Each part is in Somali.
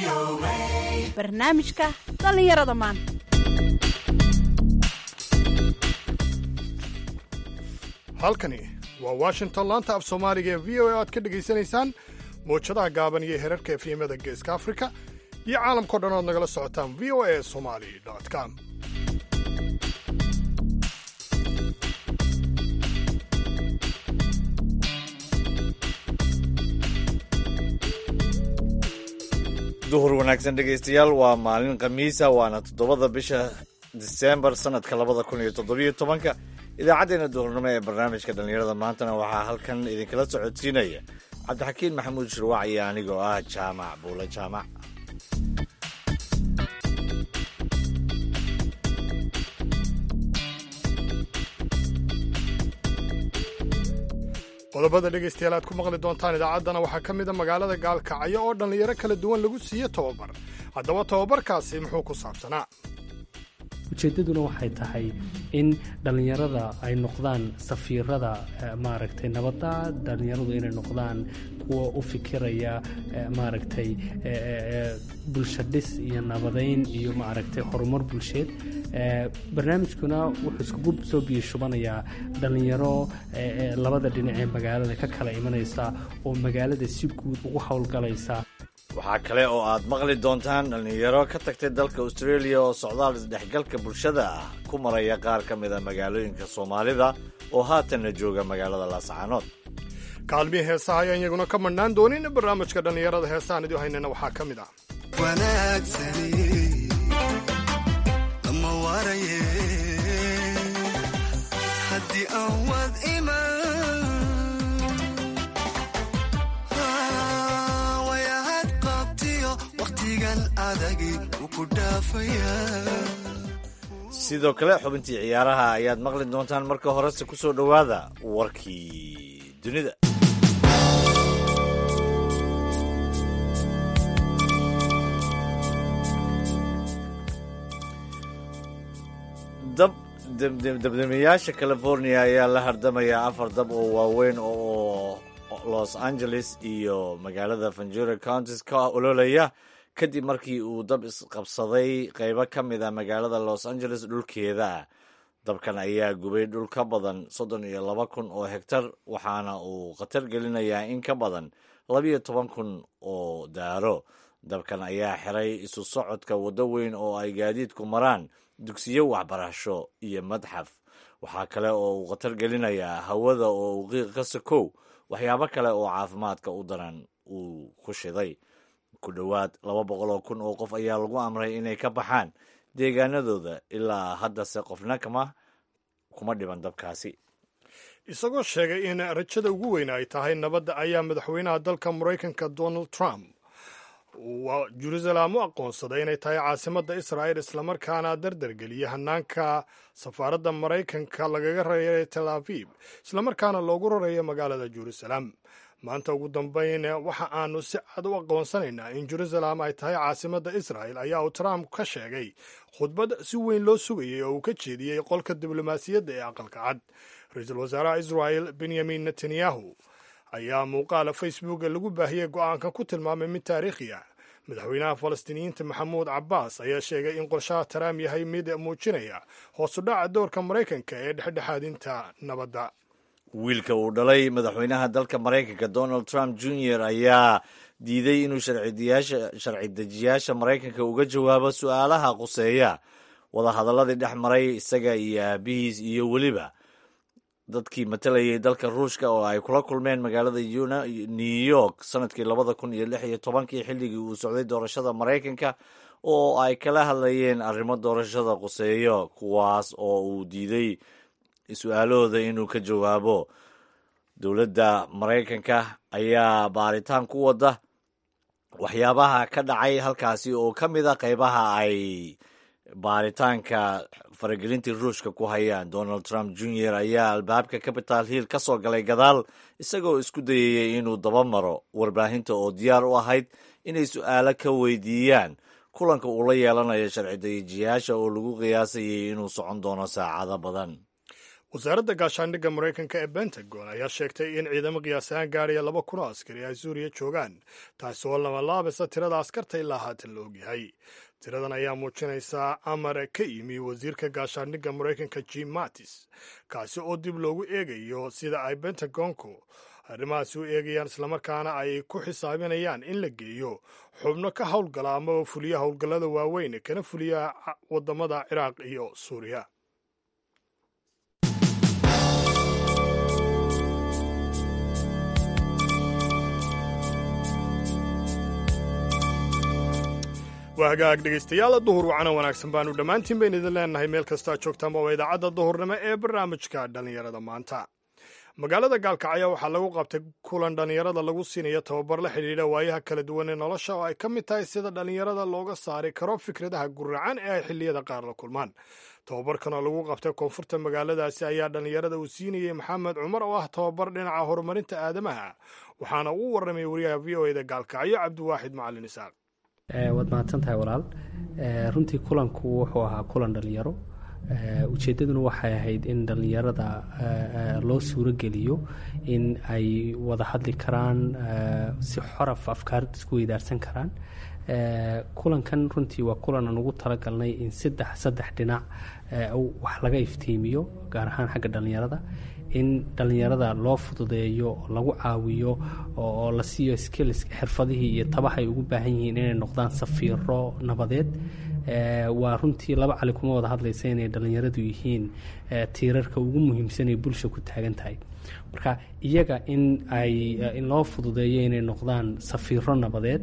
barnaamijka dhallinyarada maanta halkani waa washington laanta af soomaaliga ee v o a aad ka dhegaysanaysaan mowjadaha gaaban iyo herarka efyemada geeska afrika iyo caalamkao dhan ood nagala socotaan v o a somali com duhur wanaagsan dhegaystayaal waa maalin khamiisa waana toddobada bisha disembar sanadka labada kun iyo toddobiyo tobanka idaacaddeenna duhurnimo ee barnaamijka dhallinyarada maantana waxaa halkan idinkala socodsiinaya cabdixakiin maxamuud shirwac iyo anigoo ah jaamac buule jaamac qodobada dhegaystayaal aad ku maqli doontaan idaacaddana waxaa ka mida magaalada gaalkacyo oo dhallinyaro kala duwan lagu siiyo tobabar haddaba tobabarkaasi muxuu ku saabsanaa ujeeddaduna waxay tahay in dhallinyarada ay noqdaan safiirada maaragtay nabadda dhallinyaradu inay noqdaan kuwa u fikiraya maaragtay bulsho dhis iyo nabadayn iyo maaragtay horumar bulsheed barnaamijkuna wuxuu iskugu soo biyashubanayaa dhallinyaro labada dhinac ee magaalada ka kala imanaysa oo magaalada si guud ugu howlgalaysa waxaa kale oo aad maqli doontaan dhallinyaro ka tagtay dalka australia oo socdaal isdhexgalka bulshada ah ku maraya qaar ka mida magaalooyinka soomaalida oo haatanna jooga magaalada laascaanood kaalmihii heesaha ayaan iyaguna ka madhnaan doonin barnaamijka dhallinyarada heesahaan idiu haynana waxaa ka mid ah sidoo kale xubintii ciyaaraha ayaad maqli doontaan marka horese ku soo dhowaada warkii dunida dabdamiyaasha california ayaa la hardamaya afar dab oo waaweyn oo los angeles iyo magaalada ventura counties ka ololaya kadib markii uu dab isqabsaday qaybo ka mid a magaalada los angeles dhulkeeda dabkan ayaa gubay dhul ka badan soddon iyo laba kun oo hegtar waxaana uu khatar gelinayaa in ka badan labiyo toban kun oo daaro dabkan ayaa xiray isu socodka waddo weyn oo ay gaadiidku maraan dugsiyo waxbarasho iyo madxaf waxaa kale oo uu khatar gelinayaa hawada oo uu qiiq ka sakow waxyaabo kale oo caafimaadka u daran uu ku shiday ku dhowaad laba boqol oo kun oo qof ayaa lagu amray inay ka baxaan deegaanadooda ilaa haddase qofna kama kuma dhiban dabkaasi isagoo sheegay in rajada ugu weyn ay tahay nabadda ayaa madaxweynaha dalka maraykanka donald trump waa jerusalem u aqoonsaday inay tahay caasimadda israa'il islamarkaana dardargeliya hanaanka safaaradda maraykanka lagaga rareeya tel aviv islamarkaana loogu rareeyo magaalada jerusalem maanta ugu dambayn waxa aanu si cad u aqoonsanaynaa in jerusalem ay tahay caasimadda israa'el ayaa uu trump ka sheegay khudbad si weyn loo sugayay oo uu ka jeediyey qolka diblomaasiyadda ee aqalka cad ra-iisul wasaaraha israa'el benyamin netanyahu ayaa muuqaala facebooka lagu baahiyey go'aanka ku tilmaamay mid taariikhi ah madaxweynaha falastiiniyiinta maxamuud cabbaas ayaa sheegay in qorshaha taraam yahay mid muujinaya hoosudhaca doorka maraykanka ee dhexdhexaadinta nabadda wiilka uu dhalay madaxweynaha dalka maraykanka donald trump junior ayaa diiday inuu sharci dejiyaasha maraykanka uga jawaabo su'aalaha quseeya wadahadaladii dhex maray isaga iyo aabihiis iyo weliba dadkii matalayay dalka ruushka oo ay kula kulmeen magaalada new york sanadkii labada kun iyo lix iyo tobankii xilligii uu socday doorashada maraykanka oo ay kala hadlayeen arrimo doorashada quseeyo kuwaas oo uu diiday su-aalahooda inuu ka jawaabo dowladda maraykanka ayaa baaritaan ku wada waxyaabaha ka dhacay halkaasi oo ka mid a qaybaha ay baaritaanka faragelintii ruushka ku hayaan donald trump junior ayaa albaabka capital hill ka soo galay gadaal isagoo isku dayayay inuu daba maro warbaahinta oo diyaar u ahayd inay su-aalo ka weydiiyaan kulanka uu la yeelanayo sharci dayijiyaasha oo lagu qiyaasayay inuu socon doono saacado badan wasaaradda gaashaandhigga maraykanka ee bentagon ayaa sheegtay in ciidamo qiyaas ahaan gaadhaya laba kun oo askari ay suuriya joogaan taasi oo lamalaabisa tirada askarta ilaa haatan la ogyahay tiradan ayaa muujinaysaa amar ka yimi wasiirka gaashaandhigga maraykanka jim mattis kaasi oo dib loogu eegayo sida ay bentagonku arrimahaasi u eegayaan islamarkaana ay ku xisaabinayaan in la geeyo xubno ka howlgala amaba fuliya howlgallada waaweyn kana fuliya waddamada ciraaq iyo suuriya waa hagaag dhegaystayaal duhur wacana wanaagsan baanu dhammaantiin bayn idin leenahay meel kastaa joogtaanba waa idaacadda duhurnimo ee barnaamijka dhallinyarada maanta magaalada gaalkacyo waxaa lagu qabtay kulan dhallinyarada lagu siinayo tababar la xidhiidha waayaha kala duwan ee nolosha oo ay ka mid tahay sida dhallinyarada looga saari karo fikradaha guracan ee ay xilliyada qaar la kulmaan tababarkan oo lagu qabtay koonfurta magaaladaasi ayaa dhallinyarada uu siinayey maxamed cumar oo ah tababar dhinaca horumarinta aadamaha waxaana uu warramay wariyaha v o eda gaalkacyo cabdiwaaxid macalin isaaq waad mahadsan tahay walaal runtii kulanku wuxuu ahaa kulan dhallinyaro ujeeddaduna waxay ahayd in dhallinyarada loo suuro geliyo in ay wada hadli karaan si xoraf afkaarda isku weydaarsan karaan kulankan runtii waa kulan aan ugu talagalnay in saddex saddex dhinac wax laga iftiimiyo gaar ahaan xagga dhallinyarada in dhallinyarada loo fududeeyo oo lagu caawiyo oo la siiyo skills xirfadihii iyo tabaha ay ugu baahan yihiin inay noqdaan safiiro nabadeed waa runtii laba cali kuma wada hadlaysa inay dhallinyaradu yihiin tiirarka ugu muhiimsan ee bulsha ku taagan tahay marka iyaga in ay in loo fududeeyo inay noqdaan safiiro nabadeed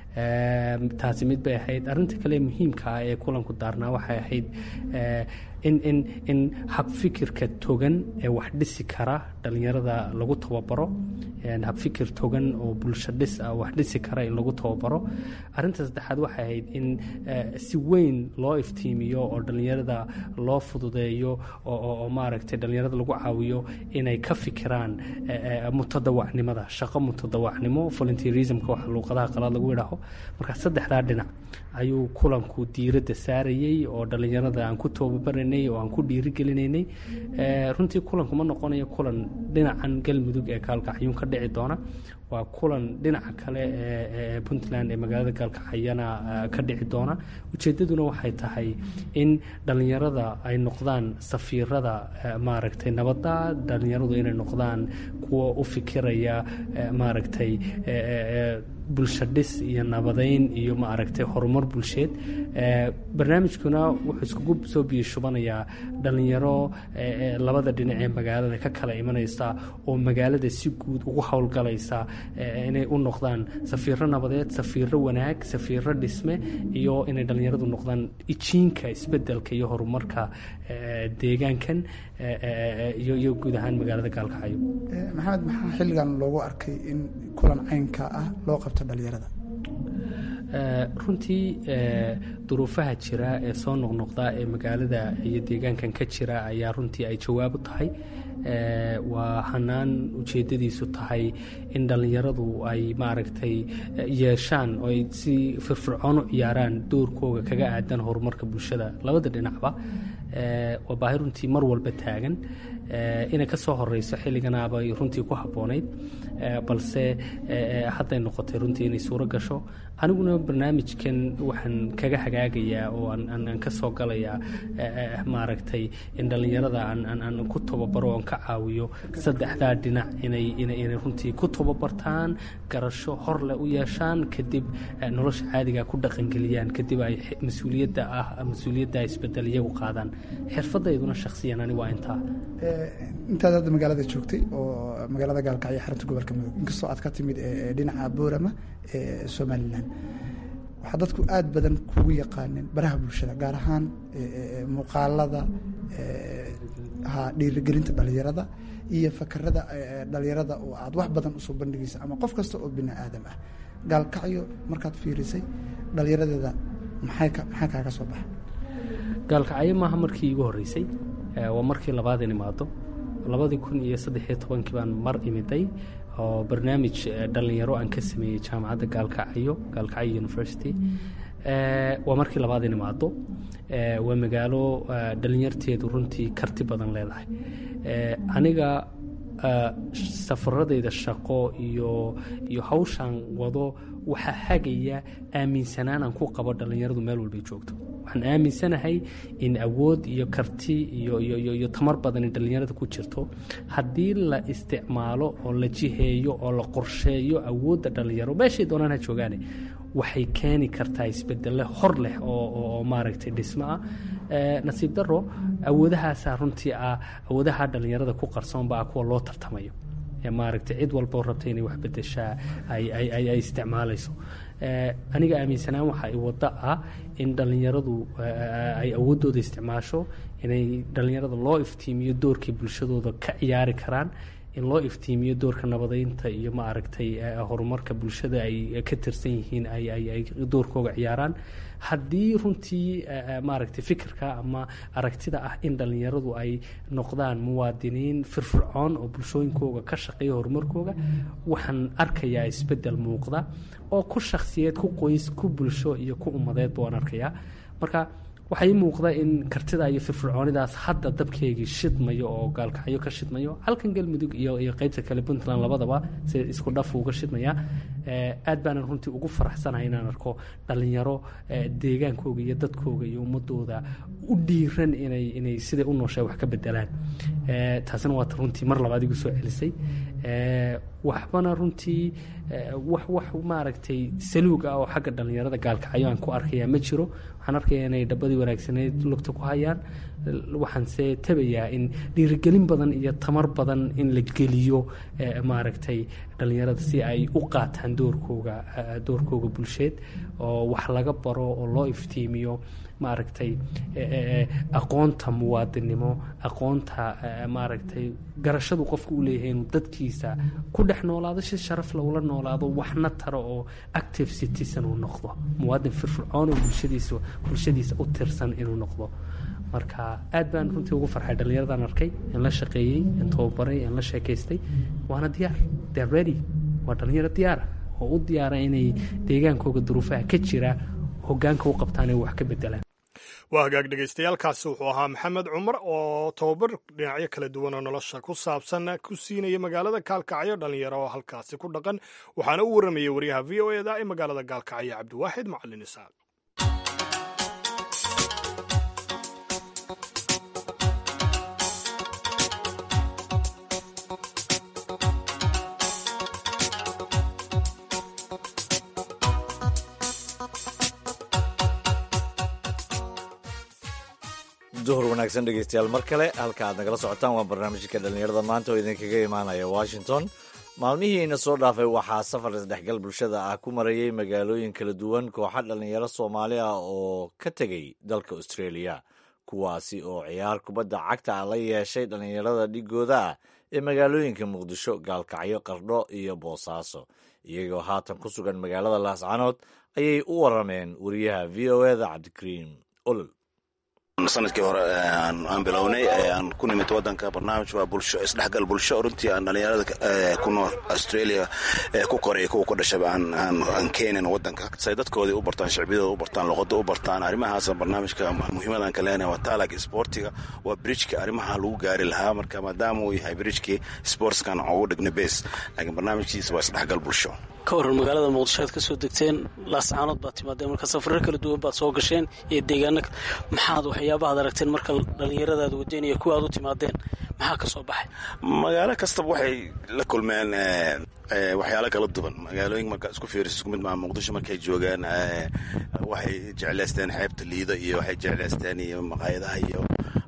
taasi mid bay ahayd arrinta kale muhiimka ah ee kulanku daarnaa waxay ahayd in in in habfikirka togan ee wax dhisi kara dhallinyarada lagu tababaro habfikir togan oo bulsho dhis ah wax dhisi kara in lagu tababaro arrinta saddexaad waxay ahayd in si weyn loo iftiimiyo oo dhallinyarada loo fududeeyo oo maaragtay dhallinyarada lagu caawiyo inay ka fikiraan mutadawacnimada shaqo mutadawacnimo volunteerismka waxa luuqadaha qalaad lagu idhaaho marka saddexdaa dhinac ayuu kulanku diiradda saarayey oo dhallinyarada aan ku tababaranay oo aan ku dhiirigelinaynay runtii kulanku ma noqonayo kulan dhinacan galmudug ee gaalkacyuun ka dhici doona waa kulan dhinaca kale ee puntland ee magaalada gaalkacyana ka dhici doona ujeeddaduna waxay tahay in dhallinyarada ay noqdaan safiirada maaragtay nabadda dhallinyaradu inay noqdaan kuwa u fikiraya maaragtay bulsho dhis iyo nabadeyn iyo maaragtay horumar bulsheed barnaamijkuna wuxuu iskugu soo biyashubanayaa dhallinyaro labada dhinac ee magaalada ka kala imanaysa oo magaalada si guud ugu howlgalaysa inay u noqdaan safiiro nabadeed safiiro wanaag safiiro dhisme iyo inay dhallinyaradu noqdaan ijiinka isbedelka iyo horumarka deegaankan iyo guud ahaan magaalada gaalkacyo maxamed maxaa xilligan loogu arkay in kulan caynka ah loo qabto dhallinyarada runtii duruufaha jira ee soo noqnoqda ee magaalada iyo deegaankan ka jira ayaa runtii ay jawaab u tahay waa hanaan ujeedadiisu tahay in dhallinyaradu ay maaragtay yeeshaan oo ay si firfircoon u ciyaaraan doorkooga kaga aadan horumarka bulshada labada dhinacba waa baahi runtii mar walba taagan inay ka soo horeyso xilliganaabay runtii ku habboonayd balse hadday noqotay runtii inay suuro gasho aniguna barnaamijkan waxaan kaga hagaagayaa oo aan ka soo galayaa maaragtay in dhallinyarada aan ku tababaro oon ka caawiyo saddexdaa dhinac inay runtii ku tababartaan garasho horleh u yeeshaan kadib nolosha caadiga ku dhaqangeliyaan kadib ay mas-uuliyadda ah mas-uuliyadda isbedel iyagu qaadaan xirfadayduna shakhsiyan ani waa intaa intaad hadda magaalada joogtay oo magaalada gaalkacyo xarunta gobolka mudug inkastoo aad ka timid dhinaca boorama ee somalilan waxaa dadku aada badan kugu yaqaaneen baraha bulshada gaar ahaan muuqaalada ha dhiirigelinta dhalinyarada iyo fakarada dhalinyarada oo aad wax badan usoo bandhigaysa ama qof kasta oo bini aadam ah gaalkacyo markaad fiirisay dhalinyaradeeda maxay maxaa kaaga soo baxa gaalkacyo maaha markii iigu horreysay waa markii labaad in imaado labadii kun iyo saddexiyo tobankii baan mar imiday oo barnaamij dhallinyaro aan ka sameeyey jaamacadda gaalkacyo gaalkacyo university waa markii labaad in imaado waa magaalo dhalinyarteedu runtii karti badan leedahay aniga safaradayda shaqo iyo iyo hawshaan wado waxaa hagaya aaminsanaan aan ku qabo dhallinyaradu meel walbay joogto waxaan aaminsanahay in awood iyo karti iyo iyo tamar badani dhallinyarada ku jirto haddii la isticmaalo oo la jiheeyo oo la qorsheeyo awoodda dhallinyaro meeshay doonaan ha joogaane waxay keeni kartaa isbedelle hor leh oo maaragtay dhismo ah nasiib daro awoodahaasaa runtii ah awoodaha dhallinyarada ku qarsoonba ah kuwa loo tartamayo maaragtay cid walboo rabta inay wax bedeshaa ay isticmaalayso aniga aaminsanaan waxa ay waddo ah in dhallinyaradu ay awooddooda isticmaasho inay dhallinyarada loo iftiimiyo doorkay bulshadooda ka ciyaari karaan in loo iftiimiyo doorka nabadeynta iyo maaragtay horumarka bulshada ay ka tirsan yihiin ay doorkooga ciyaaraan haddii runtii maaragtay fikirka ama aragtida ah in dhallinyaradu ay noqdaan muwaadiniin firfircoon oo bulshooyinkooga ka shaqeeya horumarkooga waxaan arkayaa isbeddel muuqda oo ku shakhsiyeed ku qoys ku bulsho iyo ku ummadeedba waan arkayaa marka waxaa ii muuqda in kartida iyo firfircoonidaas hadda dabkeygii shidmayo oo gaalkacyo ka shidmayo halkan galmudug iyo iyo qeybta kale puntland labadaba si isku dhaf uga shidmaya aad baanan runtii ugu faraxsanahay inaan arko dhallinyaro deegaankooga iyo dadkooga iyo ummadooda u dhiiran inay inay siday u nooshay wax ka bedelaan taasina waata runtii mar labaad igu soo celisay waxbana runtii wax wax maaragtay saluug ah oo xagga dhallinyarada gaalkacyo aan ku arkaya ma jiro waxaan arkaya inay dhabadii wanaagsaneyd lugta ku hayaan waxaanse tabayaa in dhiirigelin badan iyo tamar badan in la geliyo maaragtay dhallinyarada si ay u qaataan doorkooga doorkooga bulsheed oo wax laga baro oo loo iftiimiyo maaragtay aqoonta muwaadinimo aqoonta maaragtay garashadu qofka u leeyahay inuu dadkiisa ku dhex noolaado si sharaf lagula noolaado waxna taro oo active citizen uu noqdo muwaadin firfircoon oo bulshadiisa bulshadiisa u tirsan inuu noqdo marka aad baan runtii ugu farxay dhallinyaradan arkay in la shaqeeyey in tababaray in la sheekaystay waana diyaar they're ready waa dhallinyaro diyaara oo u diyaara inay deegaankooga duruufaha ka jira hogaanka u qabtaan ay wax ka bedelaan waa hagaag dhegaystayaaalkaasi wuxuu ahaa maxamed cumar oo tababar dhinacyo kala duwan oo nolosha ku saabsan ku siinaya magaalada gaalkacyo dhallinyaro oo halkaasi ku dhaqan waxaana u warramayay waryaha v o eda ee magaalada gaalkacyo cabdiwaaxid macalin isaaq duhur wanaagsan dhegeystayaal mar kale halka aad nagala socotaan waa barnaamijka dhallinyarada maanta oo idinkaga imaanaya washington maalmihiina soo dhaafay waxaa safar isdhexgal bulshada ah ku marayay magaalooyin kala duwan kooxa dhallinyaro soomaali ah oo ka tegay dalka australia kuwaasi oo ciyaar kubadda cagta ah la yeeshay dhallinyarada dhigooda ah ee magaalooyinka muqdisho gaalkacyo qardho iyo boosaaso iyagoo haatan ku sugan magaalada laascanood ayay u warameen wariyaha v o eda cabdikariim olol sanadkii hore aan bilownay aan ku nimid wadanka barnaamij waa bulsho isdhexgal bulsho runtii aan dhallinyarada ku nool australia ku koray kuwa ku dhashaba aan keenin wadanka say dadkoodii u bartaan shicbiyadooda u bartaan luqada u bartaan arrimahaas barnaamijka muhiimadan ka leenahay waa taalag sportiga waa bridgka arrimaha lagu gaari lahaa marka maadaama uu yahay bridgkii sportskan ugu dhigna base laakiin barnaamijkiisa waa isdhexgal bulsho ka waran magaalada muqdisho aad ka soo degteen laascaanood baad timaadeen marka safarro kala duwan baad soo gasheen iyo deegaano maxaad waxyaabahaad aragteen marka dhallinyaradaad wadeen iyo kuwa aad u timaadeen maxaa ka soo baxay magaalo kastaba waxay la kulmeen waxyaalo kala duwan magaalooyin markaa isku fiiris isku mid maa muqdisho markay joogaan waxay jeclaysteen xeebta liido iyo waxay jeclaysteen iyo maqaayadaha iyo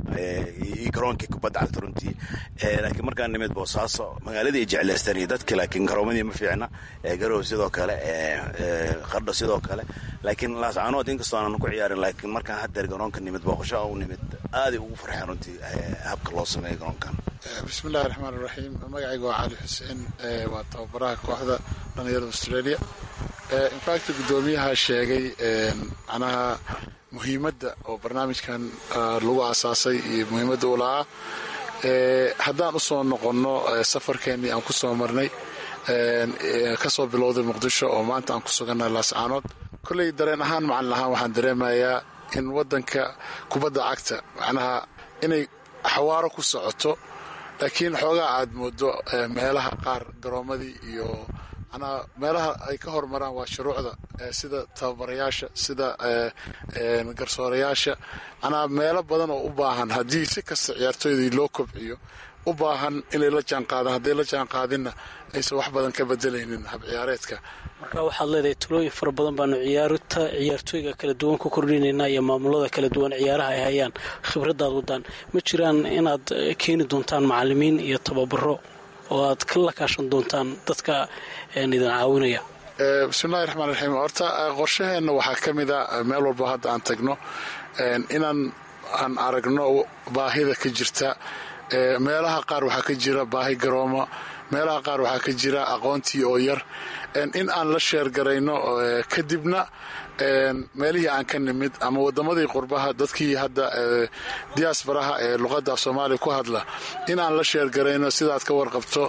iyo garoonkii kubadda cagta runtii laakiin markaan nimid boosaaso magaaladii ay jeclaysteen iyo dadki laakiin garoomadii ma fiicna garow sidoo kale qardho sidoo kale laakiin laascaanood inkastoo aanan ku ciyaarin laakiin markaan haddeer garoonka nimid booqasho u nimid aaday ugu farxeen runtii habka loo sameeya garoonkan bismillahi raxmaan iraxiim magacayga waa cali xuseen waa tababaraha kooxda dhallinyarada australia infact guddoomiyaha sheegay macnaha muhiimadda oo barnaamijkan lagu asaasay iyo muhiimadda u lahaa haddaan u soo noqonno safarkeennii aan ku soo marnay kasoo bilowday muqdisho oo maanta aan ku sugannahay laascaanood kolley dareen ahaan macalin ahaan waxaan dareemayaa in wadanka kubadda cagta macnaha inay xawaaro ku socoto laakiin xoogaa aad moodo meelaha qaar garoomadii iyo manaa meelaha ay ka hormaraan waa shuruucda sida tababarayaasha sida garsoorayaasha manaa meelo badan oo u baahan haddii si kasta ciyaartooydii loo kobciyo u baahan inay la jaanqaadaan hadday la jaanqaadinna aysan wax badan ka bedelaynin hab ciyaareedka marka waxaad leedahay talooyin fara badan baanu ciyaarta ciyaartooyga kala duwan ku kordhinaynaa iyo maamulada kala duwan ciyaaraha ay hayaan khibradaad wadaan ma jiraan inaad keeni doontaan macalimiin iyo tababaro oo aad kala kaashan doontaan dadka idin caawinaya bismillahi raxmaan raxiim horta qorshaheenna waxaa ka mid a meel walba hadda aan tagno inaan aan aragno baahida ka jirta meelaha qaar waxaa ka jira baahi garoomo meelaha qaar waxaa ka jira aqoontii oo yar in aan la sheergarayno kadibna meelihii aan ka nimid ama wadamadii qurbaha dadkii hadda diaasbaraha ee luqadda soomaaliya ku hadla inaan la sheergarayno sidaad ka warqabto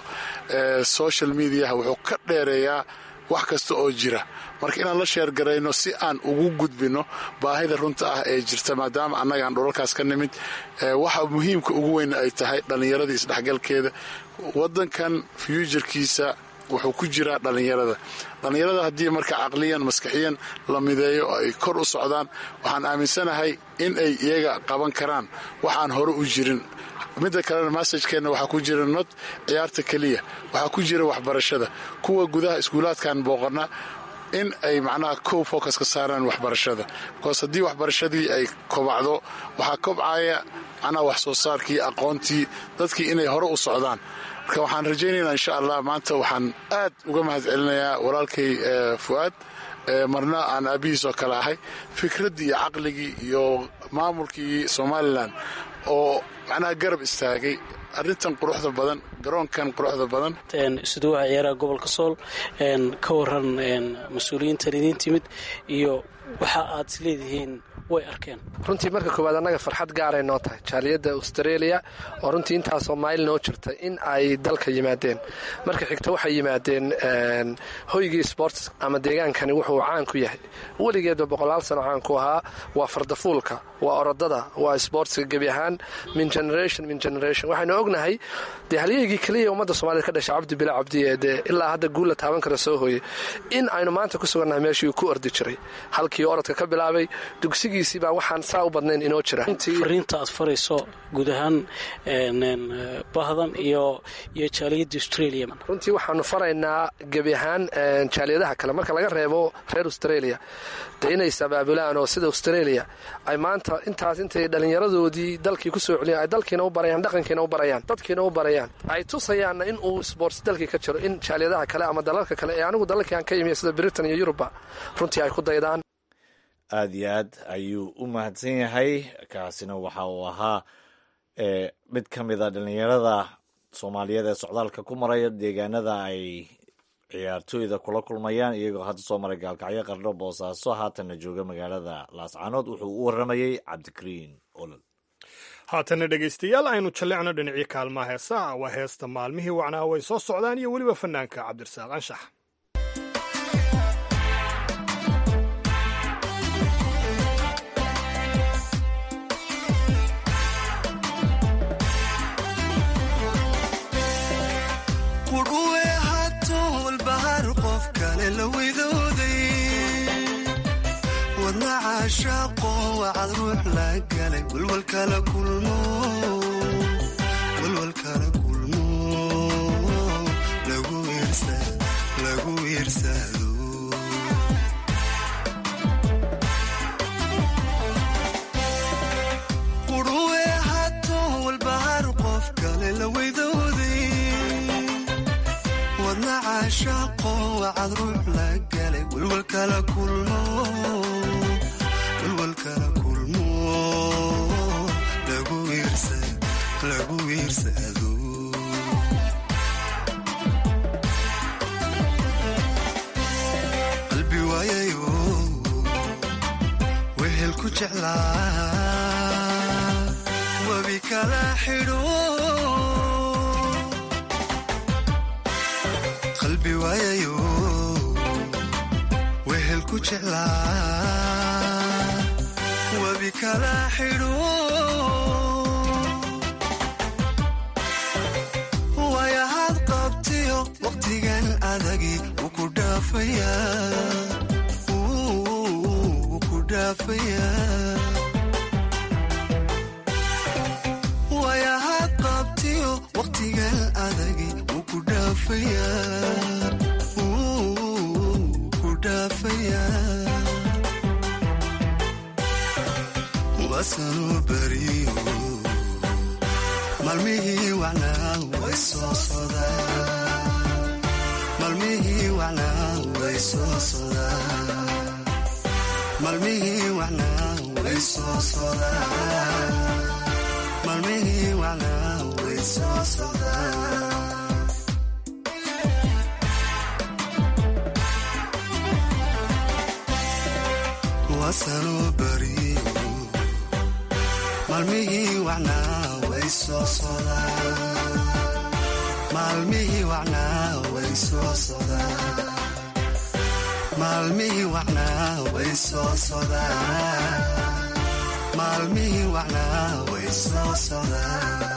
social mediaha wuxuu ka dheereeyaa wax kasta oo jira marka inaan la sheergarayno si aan ugu gudbino baahida runta ah ee jirta maadaama annagaan dhulalkaas ka nimid waxa muhiimka ugu weyn ay tahay dhallinyaradii isdhexgalkeeda wadankan fyuujarkiisa wuxuu ku jiraa dhallinyarada dhallinyarada haddii marka caqliyan maskaxiyan la mideeyo oo ay kor u socdaan waxaan aaminsanahay in ay iyaga qaban karaan waxaan hore u jirin midda kalena massajkeenna waxaa ku jira nod ciyaarta keliya waxaa ku jira waxbarashada kuwa gudaha iskuulaadkan booqana in ay macnaha kow focus ka saaraan waxbarashada bikoos haddii waxbarashadii ay kobacdo waxaa kobcaya macnaha wax soo saarkii aqoontii dadkii inay hore u socdaan marka waxaan rajaynaynaa insha allah maanta waxaan aad uga mahad celinayaa walaalkay fu'aad marna aan aabihiis oo kale ahay fikraddii iyo caqligii iyo maamulkii somalilan oo macnaha garab istaagay arrintan quruxda badan garoonkan quruxda badan isuduwaha ciyaaraha gobolka sool ka waran mas-uuliyiintan idiin timid iyo waxa aad is leedihiin way arkeen runtii marka koowaad annaga farxad gaaray noo tahay jaaliyadda australia oo runtii intaasoo mayl noo jirta in ay dalka yimaadeen marka xigta waxay yimaadeen hoygii sports ama deegaankani wuxuu caan ku yahay weligeedba boqolaal sano caan ku ahaa waa fardafuulka waa orodada waa sportska gebi ahaan min generation min generation waxaynu ognahay dee halyeygii keliya ummadda soomaaliyed ka dhashay cabdi bila cabdi ee dee ilaa hadda guulla taaban kara soo hooyey in aynu maanta ku sugannahay meeshii uu ku ordi jiray halkii orodka ka bilaabay dugsigiisii baa waxaan saa u badnayn inoo jira fariinta aad farayso guud ahaan bahdan iyo iyo jaaliyadda australia runtii waxaanu faraynaa gebi ahaan jaaliyadaha kale marka laga reebo reer australia de inay sabaabulaan oo sida australia ay maanta intaas intay dhallinyaradoodii dalkii kusoo celiyan ay dalkiina u barayaan dhaqankiina u barayaan dadkiina u barayaan ay tusayaanna in uu sports dalkii ka jiro in jaaliyadaha kale ama dalalka kale ee anigu dalalkii aan ka imiya sida britain iyo yuruba runtii ay ku daydaan aada iyo aad ayuu u mahadsan yahay kaasina waxa uu ahaa mid ka mid a dhallinyarada soomaaliyeed ee socdaalka ku maraya deegaanada ay ciyaartooyda kula kulmayaan iyagoo hadda soo maray gaalkacyo qardho boosaaso haatanna jooga magaalada laascaanood wuxuu u waramayey cabdikariin olol haatana dhegaystayaal aynu jallecno dhinacyo kaalmaha heesaa waa heesta maalmihii wacnaa way soo socdaan iyo weliba fanaanka cabdirasaaq anshax wadna caashaaqo wacad ruux la galay walwalkala kulmo lagu iirsado quruwe hato walbahar qof kale la weydooday wadna caashaaqo wacad ruux la galay walwalkala kulmo walwalkala kulmo lagu iirsado qalbi waayayo wehel ku jeclaa wabi kala xidho qalbi waayayo wehel ku jeclaa kala xidho wayahaad qabtiyo waqtigan adagi wuu ku dhaafayaa wuu ku dhaafayaa wayahaad qabtiyo waqtigan adagi wuu ku dhaafayaa wuu ku dhaafayaa wasanuu beriyo maalmihii wacnaa way soo sodaan maalmihii wacnaa way soo sodaan maalmihii wacnaa way soo sodaan maalmihii wacnaa way soo sodaan wasanuu beriyo maalmihii wacnaa way soo sodaan maalmihii wacnaa way soo sodaan maalmihii wacnaa way soo sodaan maalmihii wacnaa way soo sodaan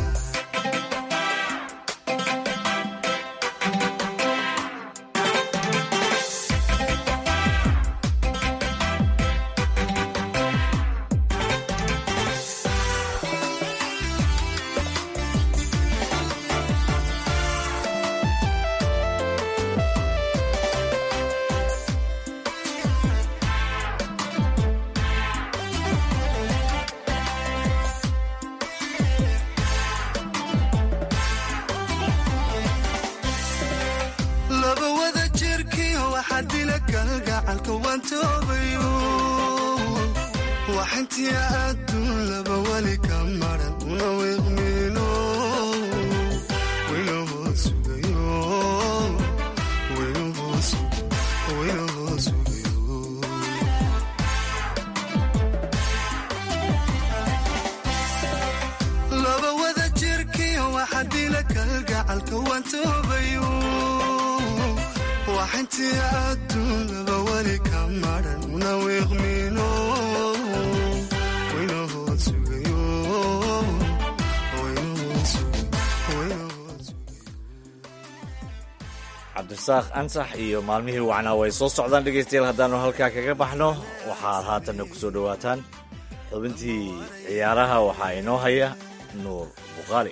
laba wada jirkiyo waxaa dila galgacalka waan toobayo waxintii adduun laba weli ka maran una wiiqmiino wayna hood sugayo wayna hood sug- wayna hood sugayo laba wada jirkiyo waxaa dila kalgacalka waan toobayo waxintii adduun laba weli ka maran una wiiqmiino wayna hood sugayo wayna hood sug- wayna hood sugayo cabdirasaaq ansax iyo maalmihii wacnaa way soo socdaan dhegaystayaal haddaannu halkaa kaga baxno waxaad haatanna ku soo dhowaataan xubintii ciyaaraha waxaa inoo haya nuur bukhaari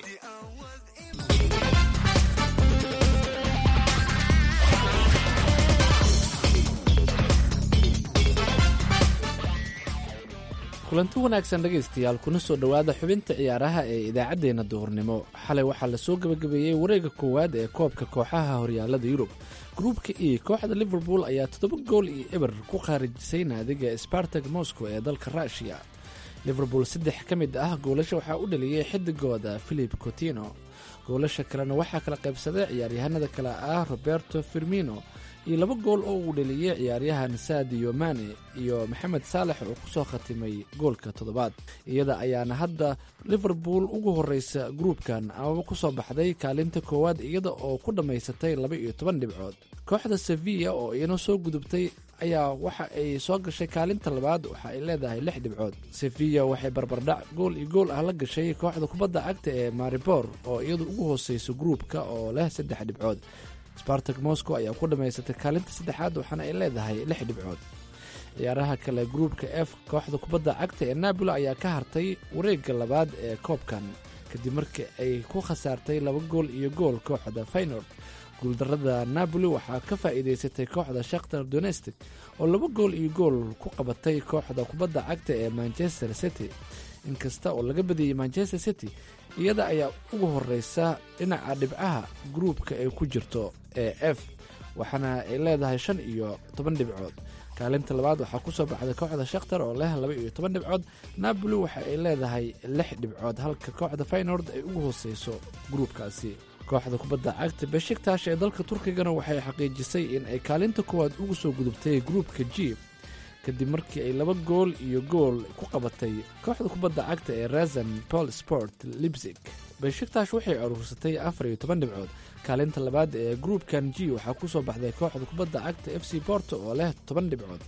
kulanti wanaagsan dhegaystayaal kuna soo dhowaada xubinta ciyaaraha ee idaacaddeenna duhurnimo xalay waxaa lasoo gebagabeeyey wareega koowaad ee koobka kooxaha horyaalada yurub gruubka e kooxda liverpool ayaa toddoba gool iyo eber ku khaarijisay naadiga spartag moscow ee dalka ruushiya liverpool saddex ka mid ah goolasha waxaa u dhaliyey xidigooda philip cotino goolasha kalena waxaa kala qaybsaday ciyaaryahanada kale ah roberto firmino iyo laba gool oo uu dhaliyey ciyaaryahan sadio mane iyo maxamed saalex oo kusoo khatimay goolka toddobaad iyada ayaana hadda liverpool ugu horeysa gruubkan amaba kusoo baxday kaalinta koowaad iyada oo ku dhammaysatay laba iyo toban dhibcood kooxda sevilla oo iyana soo gudubtay ayaa waxa ay soo gashay kaalinta labaad waxa ay leedahay lix dhibcood sevilla waxay barbardhac gool iyo gool ah la gashay kooxda kubadda cagta ee maribor oo iyadu ugu hooseyso gruubka oo leh saddex dhibcood spartak moscow ayaa ku dhammaysatay kaalinta saddexaad waxaana ay leedahay lix dhibcood ciyaaraha kale gruubka f kooxda kubadda cagta ee napoli ayaa ka hartay wareegga labaad ee koobkan kadib markii ay ku khasaartay laba gool iyo gool kooxda faynord guuldarada napoli waxaa ka faa'iidaysatay kooxda shakhtar donestic oo laba gool iyo gool ku qabatay kooxda kubadda cagta ee manchester city inkasta oo laga badiyey manchester city iyada ayaa ugu horeysa dhinaca dhibcaha gruubka ay ku jirto ee f waxaana ay leedahay shan iyo toban dhibcood kaalinta labaad waxaa kusoo baxday kooxda shakhtar oo leh laba iyo toban dhibcood napoli waxa ay leedahay lix dhibcood halka kooxda faynord ay ugu hooseyso gruubkaasi kooxda kubadda cagta beshiktash ee dalka turkigana waxay xaqiijisay in ay kaalinta koowaad ugu soo gudubtay gruubka g kadib markii ay laba gool iyo gool ku qabatay kooxda kubadda cagta ee razan pol sport libsig beshiktash waxay aruursatay afar iyo toban dhibcood kaalinta labaad ee gruubkan g waxaa kusoo baxday kooxda kubadda cagta f c borto oo leh toban dhibcood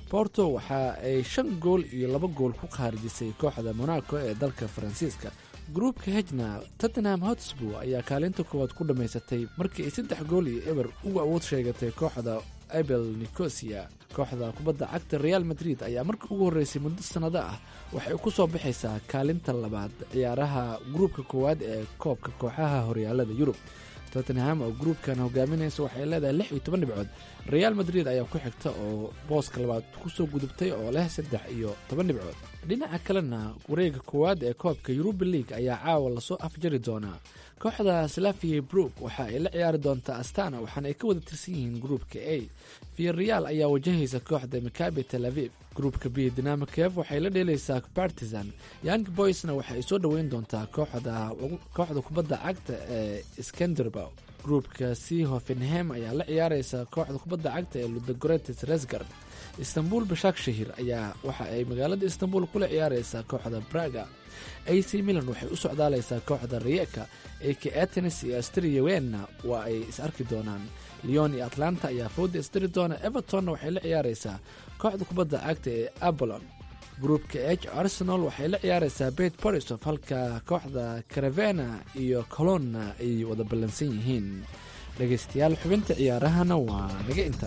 borto waxa ay shan gool iyo laba gool ku khaarijisay kooxda monaco ee dalka faransiiska gruupka hejna tottenham hotspur ayaa kaalinta koowaad ku dhammaysatay markii ay saddex gool iyo eber uga awood sheegatay kooxda abel nicosia kooxda kubadda cagta real madrid ayaa markii ugu horreysay muddo sannado ah waxay ku soo baxaysaa kaalinta labaad ciyaaraha gruupka koowaad ee koobka kooxaha horyaalada yurub tottenham oo gruupkan hogaaminaysa waxay leedahay lix iyo toban dhibcood real madrid ayaa ku xigta oo booska labaad kusoo gudubtay oo leh saddex iyo toban dhibcood dhinaca kalena wareega koowaad ee koobka yuruba league ayaa caawa lasoo afjari doonaa kooxda slavia brook waxa ay la ciyaari doontaa astana waxaana ay ka wada tirsan yihiin gruupka a viareal ayaa wajahaysa kooxda makabi tel aviv gruupka b dinamikev waxay la dheelaysaa partizan young boysna waxa ay soo dhoweyn doontaa kooxda kubadda cagta ee skenderbow gruupka c hoffenhem ayaa la ciyaaraysa kooxda kubadda cagta ee ludagoretes resgard istanbul bashakshahir ayaa waxa ay magaalada istanbul kula ciyaaraysaa kooxda braga ac milan waxay u socdaalaysaa kooxda riyeka ak atenes iyo astriya wenna waa ay is arki doonaan leon iyo atlanta ayaa fooda isdiri doona evertonna waxay la ciyaaraysaa kooxda kubadda cagta ee abolon gruupka h arsenal waxay la ciyaaraysaa bet borisof halka kooxda caravena iyo colonna ay wada ballansan yihiin dhegaystayaal xubinta ciyaarahana waa naga inta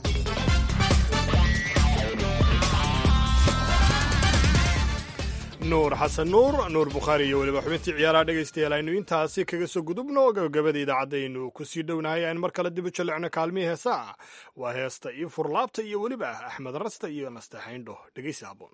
nuur xasan nuur nuur bukhaari iyo weliba xubintii ciyaaraha dhegaystayaal aynu intaasi kaga soo gudubno gabagabada idaacaddaaynu ku sii dhownahay aynu mar kale dib u jallecno kaalmihii heesaa waa heesta iyo furlaabta iyo weliba axmed rasta iyo nastaxayndho dhegaysi haboon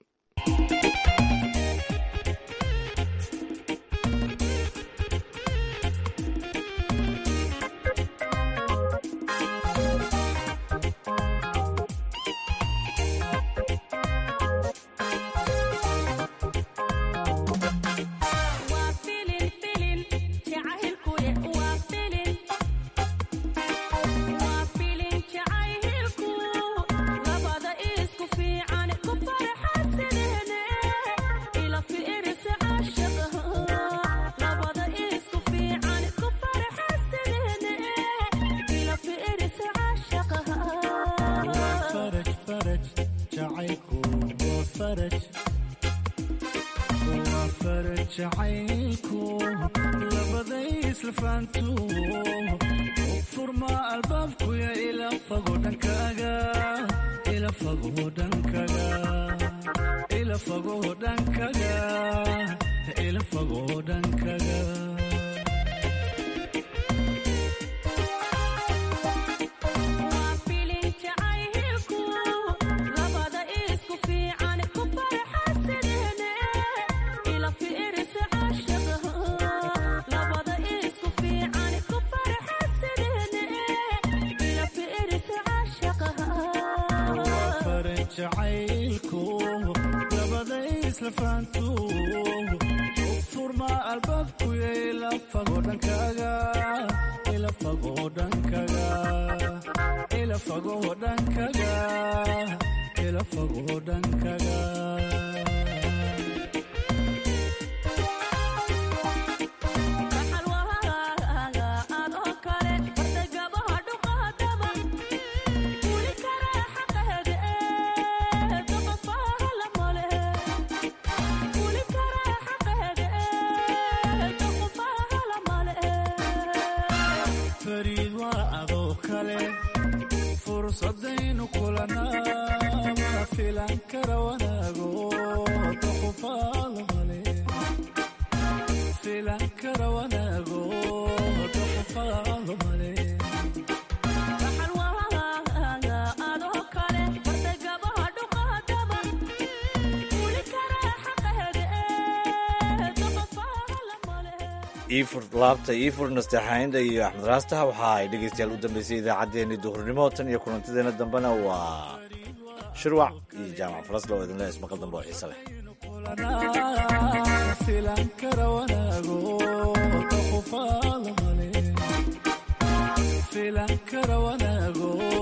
laabta iifur nasteexaynda iyo axmed raastaha waxa ay dhegaystayaal u dambeysay idaacaddeenii duhurnimo tan iyo kulantadeena dambena waa shirwac iyo jaamac falasla oo idinle ismaqal dambe oo xiise leh